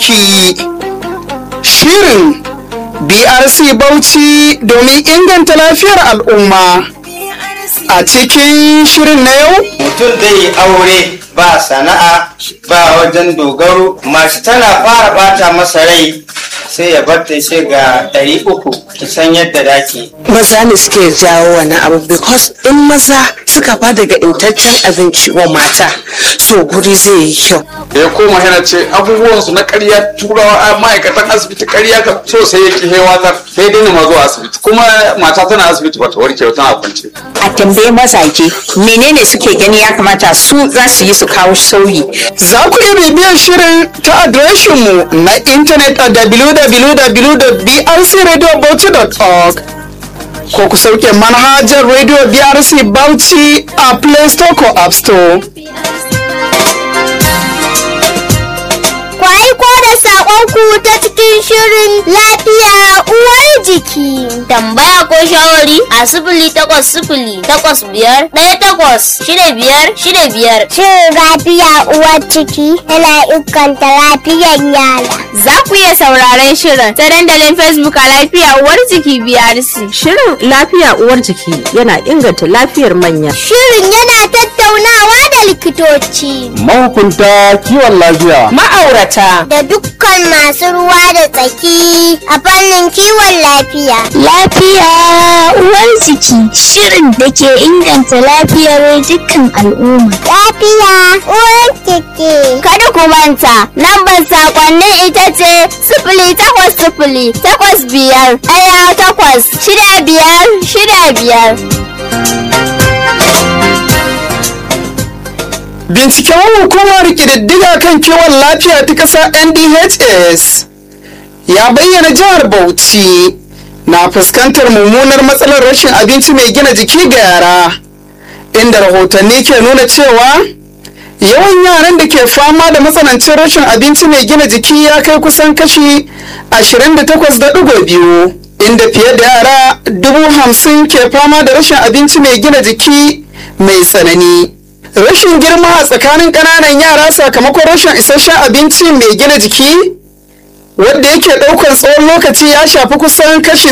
jiki shirin brc bauchi domin inganta lafiyar al'umma a cikin shirin na yau mutum zai yi aure ba sana'a ba wajen dogaro mace tana fara bata masa rai sai ya bar ta sai ga ɗari uku ki san yadda dake maza ne suke jawo wani abu because in maza suka ba daga intaccen abinci wa mata so guri zai yi kyau da ya koma yana ce abubuwansu na karya turawa a ma'aikatan asibiti karya ka so sai ya ki hewatar sai dai ma zuwa asibiti kuma mata tana asibiti bata warke ba tana kwance a tambayi mazaje menene suke gani ya kamata su za su yi su kawo sauyi za ku iya bibiyar shirin ta adireshinmu na intanet a www.brcradiobauchi.org ko ku sauke manhajar radio brc bauchi a play store ko app store Ku aiko da saƙonku ta cikin shirin lafiya uwar jiki. tambaya ko shawari a sifili takwas sifili takwas biyar ɗaya takwas shida biyar shida biyar Shirin lafiya uwar ciki yana inganta lafiyar yara. za ku iya sauraren shirin ta dandalin facebook a lafiya uwar jiki brc Shirin lafiya uwar jiki yana inganta lafiyar manya. Shirin yana tattaunawa da likitoci mahukunta kiwon lafiya Ma'aurata da dukkan masu ruwa da tsaki a fannin kiwon lafiya. Lafiya uwar jiki shirin da ke inganta lafiyar dukkan al'umma. Lafiya uwar jiki. kada ku manta lambar sakonnin ita ce sifili takwas sifili takwas biyar ɗaya takwas shida biyar shida biyar binciken hukumar ƙididdiga kan kiwon lafiya ta ƙasa ndhs ya bayyana jihar bauchi na fuskantar mummunar matsalar rashin abinci mai gina jiki ga yara inda rahotanni ke nuna cewa yawan yaran da ke fama da matsanancin rashin abinci mai gina jiki ya kai kusan kashi 28.2 inda fiye da yara dubu hamsin ke fama da rashin abinci mai gina jiki mai tsanani rashin girma a tsakanin ƙananan yara sakamakon rashin isasshen abinci mai gina jiki wadda yake ɗaukar tsawon lokaci ya shafi kusan kashi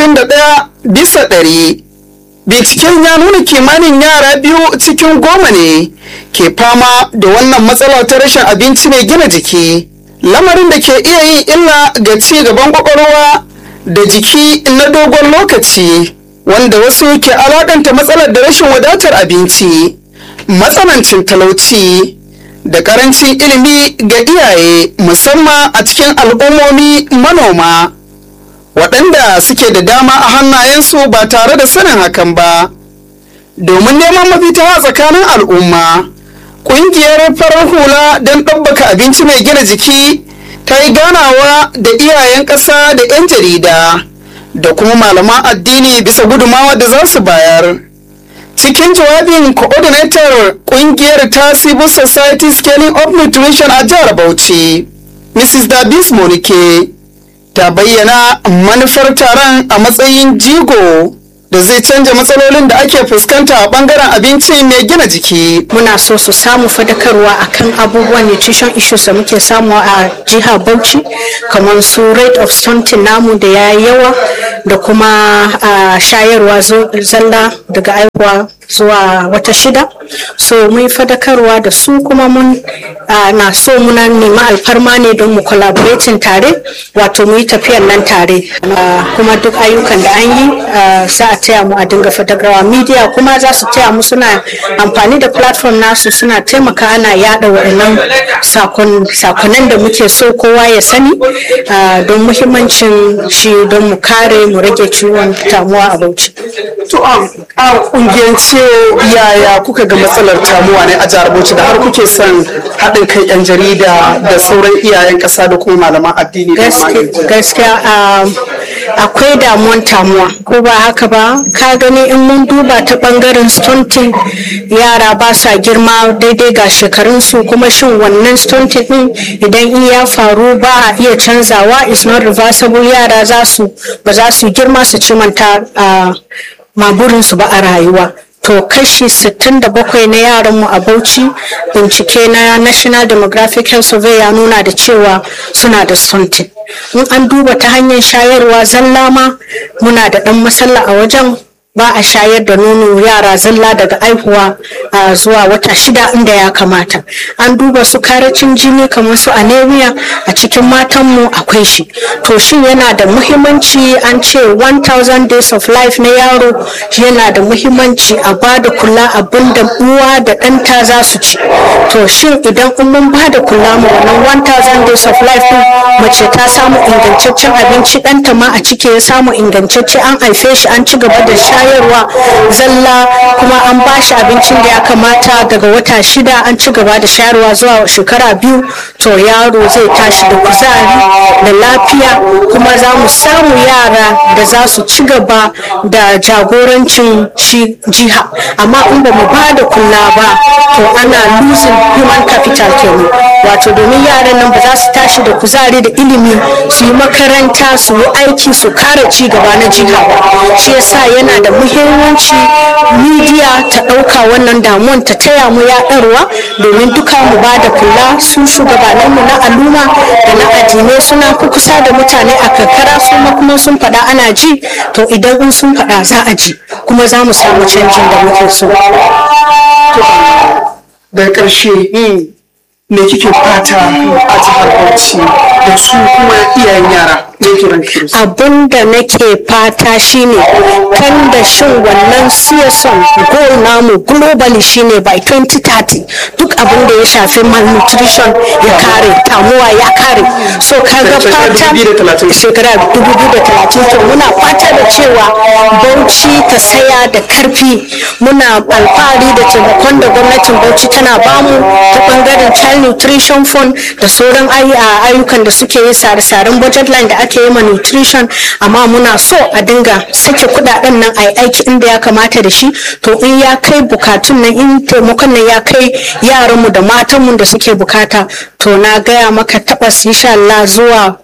61 bisa ɗari. binciken ya nuna kimanin yara biyu cikin goma ne ke fama da wannan matsala ta rashin abinci mai gina jiki lamarin da ke iya yin illa ga ci gaban kwakwalwa da jiki na dogon lokaci wanda wasu ke alakanta matsalar da rashin wadatar abinci matsanancin talauci da karancin ilimi ga iyaye musamman a cikin al'ummomi manoma waɗanda suke da dama a hannayensu ba tare da sanin hakan ba domin neman mafita a tsakanin al'umma ƙungiyar farar hula don ɗabbaka abinci mai gina jiki ta yi ganawa da iyayen ƙasa da 'yan jarida da kuma malaman addini bisa gudumawa da za su bayar cikin jawabin coordinator ƙungiyar ta civil society scaling up nutrition a jihar bauchi mrs dabis monike ta bayyana manufar taron a matsayin jigo da zai canja matsalolin da ake fuskanta a bangaren abinci mai gina jiki muna so su samu fadakarwa akan abubuwan nutrition issues da muke samu a jihar bauchi kamar su rate of stunting namu da ya yi yawa da kuma a shayarwa zo- zalla daga aihuwa zuwa wata shida so mun yi fadakarwa da su kuma mun a, na so muna nema alfarma ne don mu collaborating tare wato mu yi tafiyan nan tare A, kuma duk ayyukan da an yi a, za a taya mu a dinga fadakarwa media kuma za su taya mu suna amfani da platform nasu suna taimaka ana yada waɗannan sakon- sakonan da muke so kowa ya sani a, don muhimmancin shi don mu kare mu rage ciwon tamuwa a bauchi to a a kungiyance yaya kuka ga matsalar tamuwa ne a jihar bauchi da har kuke son haɗin kai yan jarida da sauran iyayen ƙasa da kuma malaman addini da Gaske- gaskiya um, akwai damuwan tamuwa ko ba haka ba ka gani in mun duba ta bangaren stunting yara ba sa girma daidai ga shekarunsu kuma shin wannan stunting din idan in ya faru ba a iya canzawa is not reversible yara za su ba za su girma su cimanta uh, maburinsu ba a rayuwa to kashi 67 na yaranmu a bauchi bincike na national demographic health survey ya nuna da cewa suna da stunting in an duba ta hanyar shayarwa zalla ma muna da ɗan matsala a wajen ba a shayar da nono yara zalla daga aihuwa a zuwa wata shida inda ya kamata an duba su karacin jini kamar su anemia a cikin matanmu akwai shi to shin yana da muhimmanci an ce 1000 days of life na yaro yana da muhimmanci a ba da kula abin da uwa da ɗanta za su ci to shin idan in mun ba da kula ma wannan 1000 days of life din mace ta samu ingantaccen abinci ɗanta ma a ciki ya samu ingantacce an haife shi an ci gaba da shayarwa zalla kuma an ba shi abincin da ya kamata daga wata shida an ci gaba da shayarwa zuwa shekara biyu to yaro zai tashi da kuzari da lafiya kuma za mu samu yara da za su ci gaba da jagorancin shi jiha amma in ba mu ba da kula ba to ana losing human capital kenan wato domin yaran nan ba za su tashi da kuzari da ilimi su yi makaranta su yi aiki su kare ci gaba na jiha ba shi yasa yana da muhimmanci midiya ta ɗauka wannan damuwan ta taya mu yaɗarwa domin duka mu ba da kula su shugabanninmu na al'umma da na addinai suna kusa da mutane a karkara su ma kuma sun faɗa ana ji to idan in sun faɗa za a ji kuma za mu samu canjin da muke so. daga ƙarshe me kike fata a jihar Bauchi da su kuma iyayen yara me kiran ki abin da nake fata shine kan da shin wannan siyason goal namu globally shine by 2030 duk abin da ya shafi malnutrition ya kare tamuwa ya kare so kaga fata shekara 2030 to muna fata da cewa bauchi ta saya da karfi muna alfahari da taimakon da gwamnatin bauchi tana bamu ta bangaren child nutrition fund da sauran ayyukan da suke yi sare-saren budget line da ake yi ma nutrition amma muna so a dinga sake kudaden nan a yi aiki inda ya kamata da shi to in ya kai bukatun nan in taimakon nan ya kai yaranmu da matanmu da suke bukata to na gaya maka tabbas insha Allah zuwa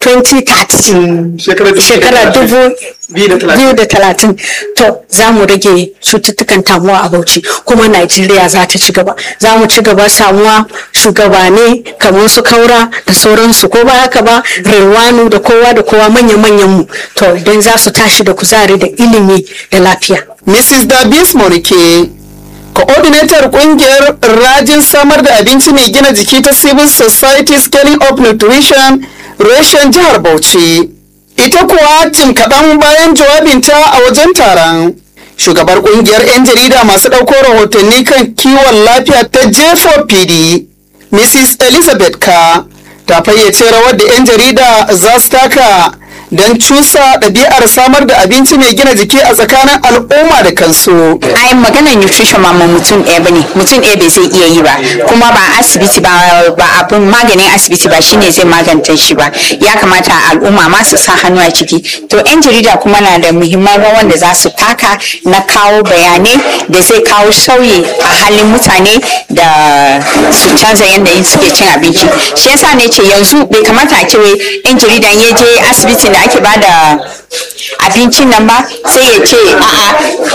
2030 shekara dubu biyu da talatin to za mu rage cututtukan tamuwa a bauchi kuma najeriya za ta ci gaba za mu ci gaba samuwa shugabane kamar su kaura da sauransu ko ba haka ba rewanu da kowa da kowa manya-manyan mu to idan za su tashi da kuzari da ilimi da lafiya mrs dabis morike coordinator kungiyar rajin samar da abinci mai gina jiki ta civil society scaling up nutrition reshen jihar bauchi ita kuwa jim kaɗan bayan jawabinta a wajen taron shugabar kungiyar 'yan jarida masu ɗauko rahotanni kan kiwon lafiya ta j4pd mrs elizabeth ka ta fayyace rawar da 'yan jarida za su taka don cusa ɗabi'ar samar da abinci mai gina jiki a tsakanin al'umma da kansu. ai maganar nutrition ma mutum ɗaya bane mutum ɗaya bai zai iya yi ba kuma ba asibiti ba ba abin maganin asibiti ba shine zai magance shi ba ya kamata al'umma ma su sa hannu a ciki to yan jarida kuma na da muhimman rawan da za su taka na kawo bayanai da zai kawo sauyi a halin mutane da su canza yadda suke cin abinci shi yasa ne ce yanzu bai kamata a ce yan jaridan ya je asibitin da ake bada abincin nan ba sai ya ce a'a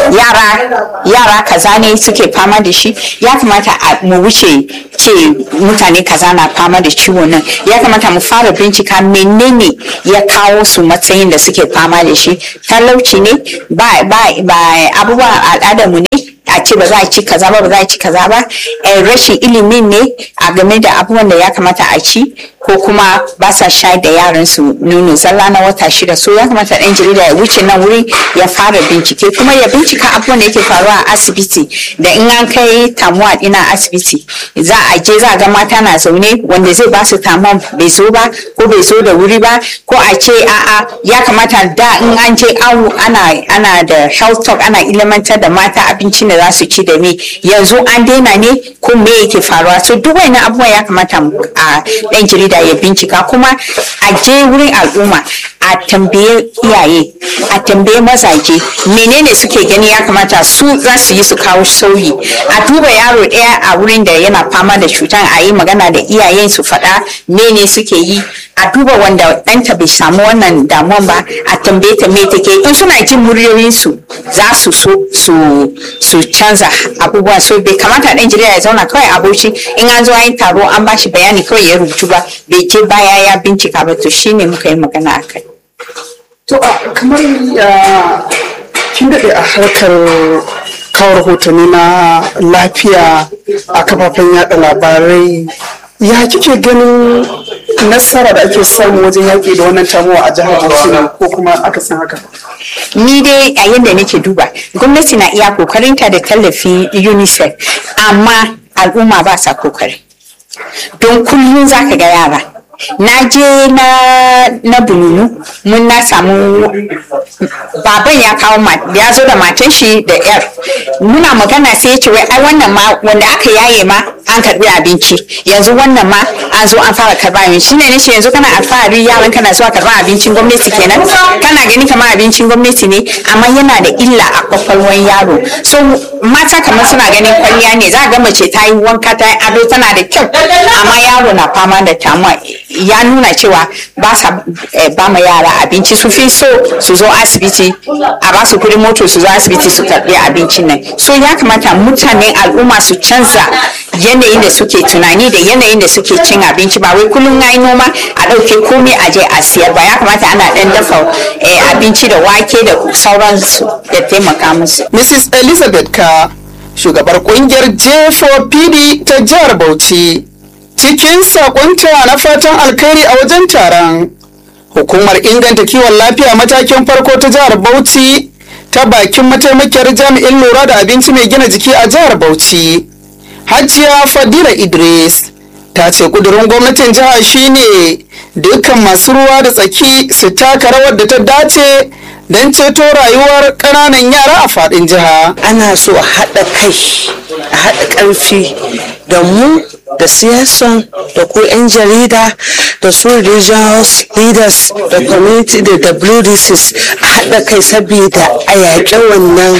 yara yara kaza ne suke fama da shi ya kamata mu wuce ce mutane kaza na fama da ciwon nan ya kamata mu fara bincika menene ya kawo su matsayin da suke fama da shi talauci ne ba abubuwa al'adarmu ne a ce ba za a ci kaza ba ba za a ci kaza ba rashin ilimin ne a game da abubuwan da ya kamata a ci ko kuma ba sa shayar da yaran su nono zalla na wata shida so ya kamata ɗan jarida ya wuce nan wuri ya fara bincike kuma ya bincika abubuwan da yake faruwa a asibiti da in an kai tamuwa ɗina asibiti za a je za a ga mata na zaune wanda zai ba su tamuwa bai zo ba ko bai zo da wuri ba ko a ce a'a ya kamata da in an je awu ana ana da health talk ana ilimantar da mata abincin da za su ci da me yanzu an daina ne ko me yake faruwa so duk wani abubuwan ya kamata a ɗan jarida da ya bincika kuma a je wurin al'umma a a tambaye iyaye a tambaye mazaje menene suke gani ya kamata su za su yi su kawo sauyi a duba yaro ɗaya a wurin da yana fama da cutan a yi magana da iyayen su faɗa mene suke yi a duba wanda ɗanta bai samu wannan damuwan ba a tambaye ta me take in suna jin muryoyinsu za su so su su canza abubuwa so bai kamata ɗan jarida ya zauna kawai a bauchi in an zo an yi taro an bashi bayani kawai ya rubutu ba bai je baya ya bincika ba to shine muka yi magana a kai To a kamar ya kin daɗe a harkar kawo rahotanni na lafiya a kafafen yada labarai ya kike ganin nasara da ake samu wajen yaƙi da wannan tamuwa a jihar Bauchi ko kuma aka san haka? ni dai a yadda nake duba gwamnati na iya kokarinta da tallafi unicef amma al'umma ba sa kokari don kullum za ka ga yara na je na na bununu mun na samu baban ya kawo ma ya zo da matan shi da yar muna magana sai ya ce wai ai wannan ma wanda aka yaye ma an karbi abinci yanzu wannan ma an zo an fara karba abinci shine nace yanzu kana alfahari yaran kana zuwa karba abincin gwamnati kenan kana gani kamar abincin gwamnati ne amma yana da illa a kwakwalwan yaro so mata kamar suna ganin kwalliya ne za ga mace ta yi wanka ta yi ado tana da kyau amma yaro na fama da tamuwa ya nuna cewa ba sa eh, ba ma yara abinci su fi so su zo asibiti a ba su kudin moto su zo asibiti su karbi abincin nan so ya kamata mutanen al'umma su canza yanayin da suke tunani da yanayin da suke cin abinci ba wai kullum na yi noma a ɗauke komai a je a siyar ba ya kamata ana ɗan dafa eh, abinci da wake da sauransu da taimaka musu Mrs. Elizabeth Ka, shugabar kungiyar J4PD ta jihar Bauchi. Cikin sakonta na fatan alkhairi a wajen taron, hukumar inganta kiwon lafiya matakin farko ta jihar Bauchi ta bakin mataimakiyar jami'in lura da abinci mai gina jiki a jihar Bauchi. Hajiya Fadila Idris ta ce kudurin gwamnatin jiha shine dukkan masu ruwa da tsaki su taka rawar da ta dace don ceto rayuwar ƙananan yara a faɗin jiha. ana so a haɗa kai a haɗa ƙarfi da mu da siyasan da ku 'yan jarida da su regional leaders da community da WDCs a haɗa kai saboda a yaƙi wannan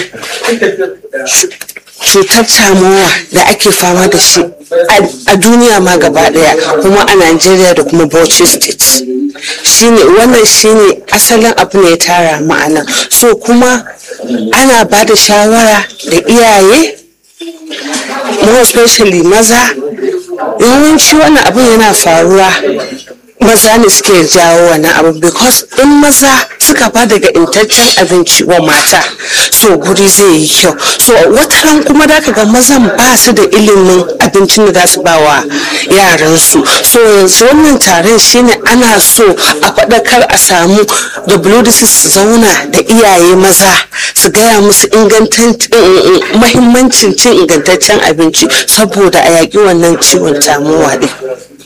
cutar tamowa da ake fama da shi a duniya ma gaba daya kuma a Najeriya da kuma Bauchi state shine wannan shine asalin abu ne ya tara ma'ana so kuma ana ba da shawara da iyaye more especially maza yawanci wannan abin yana faruwa maza ne suke jawo wannan abu because in maza suka ba daga intaccen abinci wa mata so guri zai yi kyau so wataran kuma da ga mazan ba su da ilimin abincin da za su ba wa yaransu so yanzu wannan taron shine ana so a faɗakar a samu WDC su zauna da iyaye maza su gaya musu mahimmancin cin ingantaccen abinci saboda a yaƙi wannan ciwon tamowa ɗin.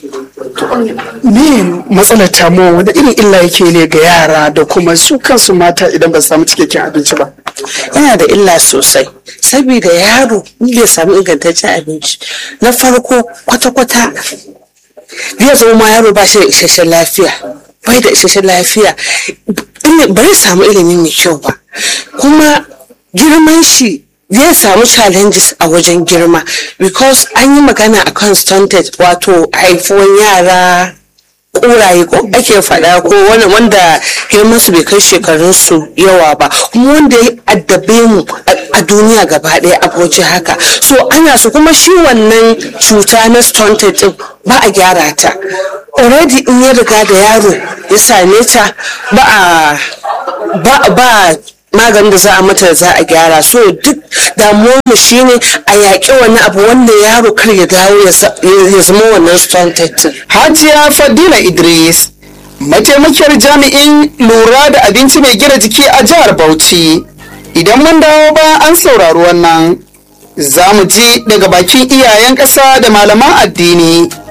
me matsalar tamuwa wanda irin illa yake ne ga yara da kuma su kansu mata idan ba su samu cikakken abinci ba yana da illa sosai saboda yaro in bai samu ingantaccen abinci na farko kwata-kwata zai zama ma yaro ba shi da isasshen lafiya bai da isasshen lafiya ba zai samu ilimi mai kyau ba kuma girman shi zai samu challenges a wajen girma because an yi magana a kan stunted wato haifuwan yara kuraye ko ake faɗa ko wanda girman su bai kai shekarun su yawa ba kuma wanda ya addabe mu a duniya gaba ɗaya aboci haka so ana so kuma shi wannan cuta na stunted din ba a gyara ta already in ya riga da yaro ya same ta ba a ba ba maganin da za a mata za a gyara so duk damuwar mu shine a yaƙi wani abu wanda yaro kar ya dawo ya zama wannan stunted hajiya fadila idris mataimakiyar jami'in lura da abinci mai gina jiki a jihar bauchi idan mun dawo ba an saurari wannan za mu ji daga bakin iyayen ƙasa da malaman addini